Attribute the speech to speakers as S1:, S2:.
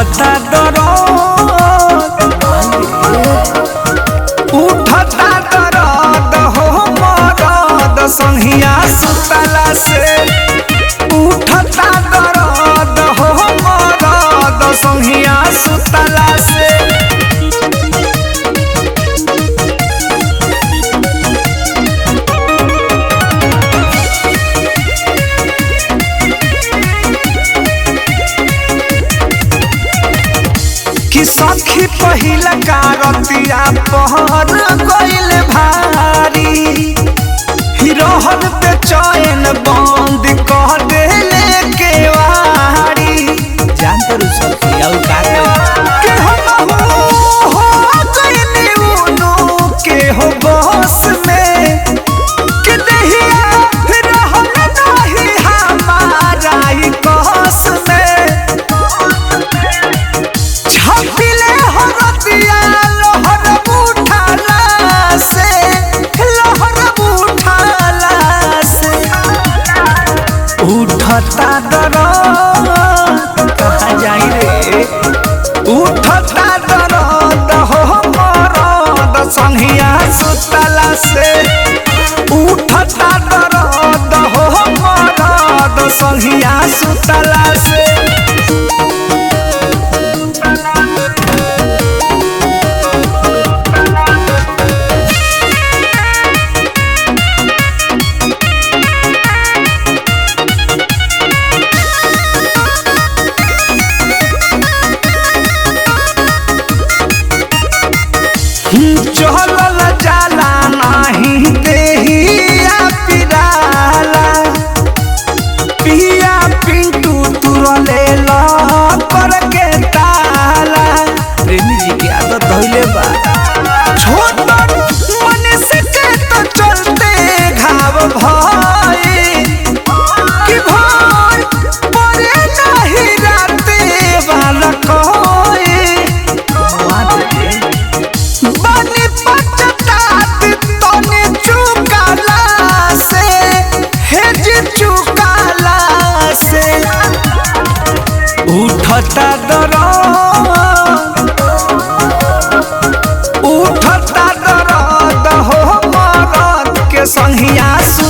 S1: उठता दरद उठता दरद हो मरद संहिया सुतला से उठता दरद हो मरद संहिया सुतला से कि सखी पहिला कारतिया पहर गइल भारी हिरोहन पे चैन बंद कह देले केवारी
S2: जान तर सखी और का कही
S1: के हम हो गइनी उनु के हो बस में कि दहिया रहल नाही हमारा ही कस में छपिले हरतिया लहर उठाला से लहर उठाला से उठता दरद
S2: कहाँ जाई रे
S1: उठता दरद हो मरद संहिया सुतला से उठता दरद हो मरद संहिया सुतला से चहलल जाला नाही देहिया पिराला पिया पिंटू तुरले ला कर के ताला
S2: प्रेमी जी की आदत धइले बा
S1: छोट मनुष्य के तो चलते घाव भाई कि भाई परे नहीं राते वाला कोई बनी पचतात तने चुकाला से हेज चुकाला से उठता दरद उठता दरद हो मरद के संहिया सु